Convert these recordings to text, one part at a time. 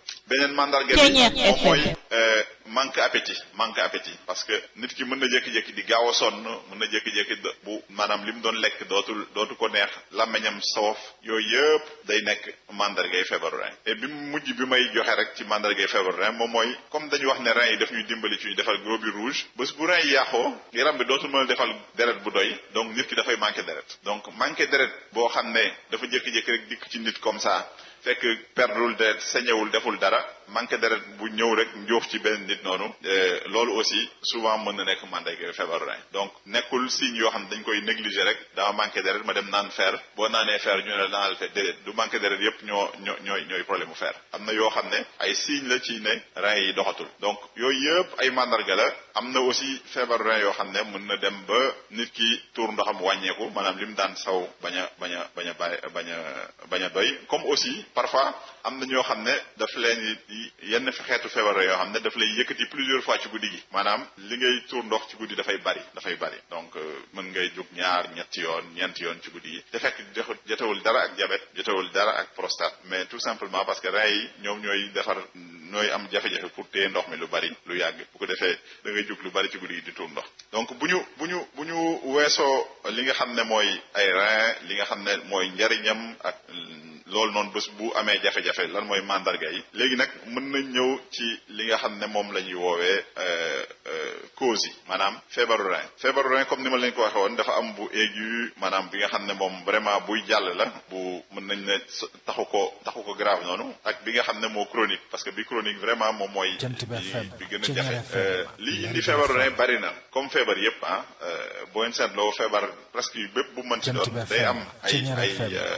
beneen mandarga bi moom mooy manque appétit manque appétit parce que nit ki mën na jékki-jékki di gaaw a sonn mën na jékki-jékki bu maanaam li mu doon lekk dootul dootu ko neex làmmiñam soof yooyu yëpp day nekk mandargay feebaru rein et bi mu mujj bi may joxe rek ci mandargay feebaru rein moom mooy comme dañu wax ne rein yi daf ñuy dimbali ci ñu defal globules rouges bés bu rein yi yàqoo yaram bi dootul mën a defal deret bu doy donc nit ki dafay manqué deret donc manqué deret boo xam ne dafa jékki-jékki rek dikk ci nit comme ça fekk perdul deret sañewul deful dara manqué deret bu ñëw rek njóof ci benn nit noonu loolu aussi souvent mën na nekk mandarga feebaru rein donc nekkul signe yoo xam ne dañ koy négliger rek dama manqué deret ma dem naan fer boo naanee fer ñu ne la naanal fer déedéet du manqué deret yépp ñoo ñoo ñooy ñooy problème mu fer am na yoo xam ne ay signe la ci ne rein yi doxatul donc yooyu yëpp ay mandarga la am na aussi feebaru rein yoo xam ne mën na dem ba nit ki tuur ndoxam wàññeeku maanaam li mu daan saw bañ a bañ a bañ a bàyyi bañ a bañ a doy comme aussi parfois am na ñoo xam ne daf leen yenn xeetu feebar yoo xam ne daf lay yëkkati plusieurs fois ci guddi gi maanaam li ngay tuur ndox ci guddi dafay bari dafay bari donc mën ngay jóg ñaar ñetti yoon ñeenti yoon ci guddi gi te fekk jotewul dara ak diabète jotewul dara ak prostate mais tout simplement parce que rein yi ñoom ñooy defar ñooy am jafe-jafe pour téye ndox mi lu bari lu yàgg bu ko defee da ngay jóg lu bari ci guddi gi di tuur ndox donc bu ñu bu ñu bu ñu weesoo li nga xam ne mooy ay rein li nga xam ne mooy njariñam ak loolu noonu bés bu amee jafe-jafe lan mooy mandarga yi léegi nag mën nañ ñëw ci li nga xam ne moom la ñuy woowee cause yi maanaam feebaru rein feebaru rein comme ni ma leen ko waxee woon dafa am bu aigu maanaam bi nga xam ne moom vraiment buy jàll la bu mën nañ ne taxu ko taxu ko grave noonu ak bi nga xam ne moo chronique parce que bi chronique vraiment moom mooy bi gën a jafe li indi feebaru rein bari na comme feebar yépp ah boo leen seetloo feebar presque yu bépp bu mën ci doon day am ay ay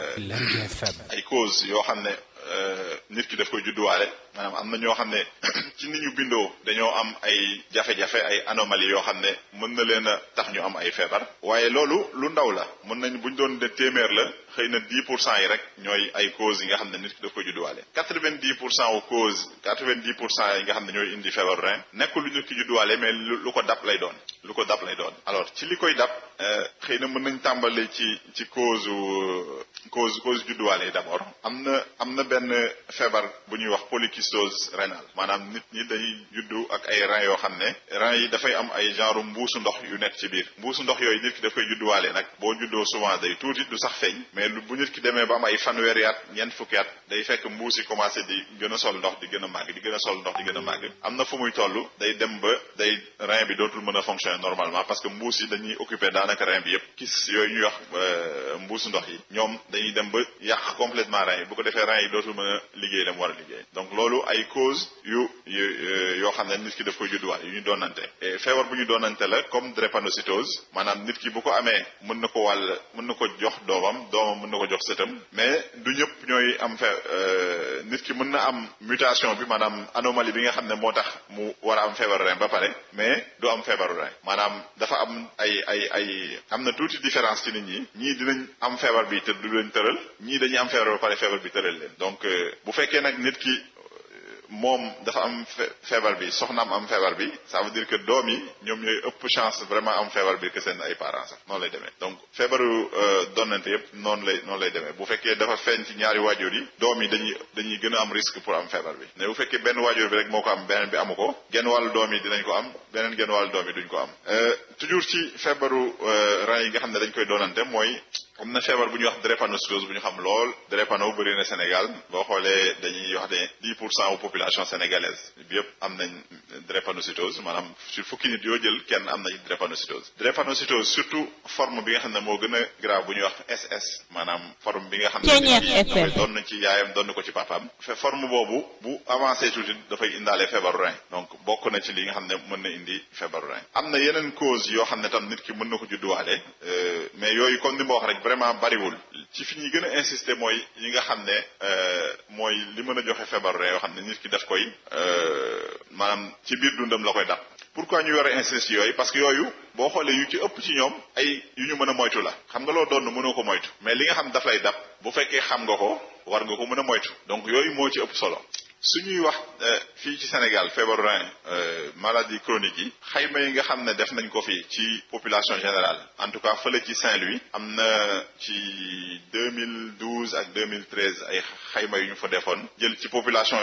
ay cause yoo xam ne nit ki daf koy judduwaale maanaam am na ñoo xam ne ci ni ñu bindoo dañoo am ay jafe-jafe ay anomalie yoo xam ne mën na leen a tax ñu am ay feebar waaye loolu lu ndaw la mën nañ buñ doon de téeméer la xëy na 10 pour cent yi rek ñooy ay causes yi nga xam ne nit ki daf koy judduwaale 90 pour cent aux causes 90 pour cent yi nga xam ne ñooy indi feebar rein nekkul lu nit ki judduwaale mais lu ko dab lay doon lu ko dab lay doon alors ci li koy dab xëy na mën nañ tàmbale ci ci cause cause cause judduwaale yi d'abord am na am na benn feebar bu ñuy wax polykystose rénale maanaam nit ñi dañuy juddu ak ay rein yoo xam ne rein yi dafay am ay genre mbuusu ndox yu nekk ci biir mbuusu ndox yooyu nit ki daf koy judduwaale nag boo juddoo souvent day tuuti du sax feeñ mais bu nit ki demee ba am ay fanweeri at ñeent fukki at day fekk mbuus yi commencé di gën a sol ndox di gën a màgg di gën a sol ndox di gën a màgg am na fu muy toll day dem ba day rein bi dootul mën a fonctionner normalement parce que mbuus yi dañuy occuper daanaka rein bi yépp kis yooyu ñuy wax mbuusu ndox yi ñoom dañuy dem ba yàq complètement rein yi bu ko defee rein yi dootul mën a liggéey la mu war a liggéey donc loolu ay cause yu yoo xam ne nit ki daf koy judduwaale yu ñu doonante feebar bu ñu doonante la comme drépanocytose maanaam nit ki bu ko amee mën na ko wàll mën na ko jox doomam doomam mën na ko jox sëtam mais du ñëpp ñooy am fe nit ki mën na am mutation bi maanaam anomalie bi nga xam ne moo tax mu war a am feebaru rein ba pare mais du am feebaru rein maanaam dafa am ay ay ay am na tuuti différence ci nit ñi ñii dinañ am feebar bi te du leen tëral ñii dañuy am feebar ba pare feebar bi tëral leen donc bu fekkee nag nit ki moom dafa am feebar bi soxnaam am feebar bi ça veut dire que doom yi ñoom ñooy ëpp chance vraiment am feebar bi que seen ay parents sax noonu lay demee donc feebaru donnante yëpp noonu lay noonu lay demee bu fekkee dafa feeñ ci ñaari waajur yi doom yi dañuy dañuy gën a am risque pour am feebar bi mais bu fekkee benn waajur bi rek moo ko am beneen bi amu ko genn wàllu doom yi dinañ ko am beneen genn wàllu doom yi duñ ko am toujours ci feebaru rein yi nga xam ne dañ koy doonante mooy am na feebar bu ñuy wax drépanocytose bu ñu xam lool drépano bëri na Sénégal boo xoolee dañuy wax ne 10 pour cent population sénégalaise bi yëpp am nañ drépanocytose maanaam sur fukki nit yoo jël kenn am nañ drépanocytose drépanocytose surtout forme bi nga xam ne moo gën a grave bu ñuy wax SS maanaam forme bi nga xam ne doon na ci yaayam doon na ko ci papaam fe forme boobu bu avancé tuuti dafay indaale feebaru rein donc bokk na ci li nga xam ne mën na indi feebaru rein am na yeneen cause yoo xam ne tam nit ki mën na ko judduwaale mais yooyu comme ni ma wax rek vraiment bariwul ci fi ñuy gën a insister mooy yi nga xam ne mooy li mën a joxe feebaru rein yoo xam ne nit ki daf koy maanaam ci biir dundam la koy dab pourquoi ñu war a insister yooyu parce que yooyu boo xoolee yu ci ëpp ci ñoom ay yu ñu mën a moytu la xam nga loo doon mënoo ko moytu mais li nga xam daf lay dab bu fekkee xam nga ko war nga ko mën a moytu donc yooyu moo ci ëpp solo su ñuy wax fii ci Sénégal feebaru rein maladie chronique yi xayma yi nga xam ne def nañ ko fi ci population générale en tout cas fële ci Saint-Louis am na ci 2012 ak 2013 ay xayma yu ñu fa defoon jël ci population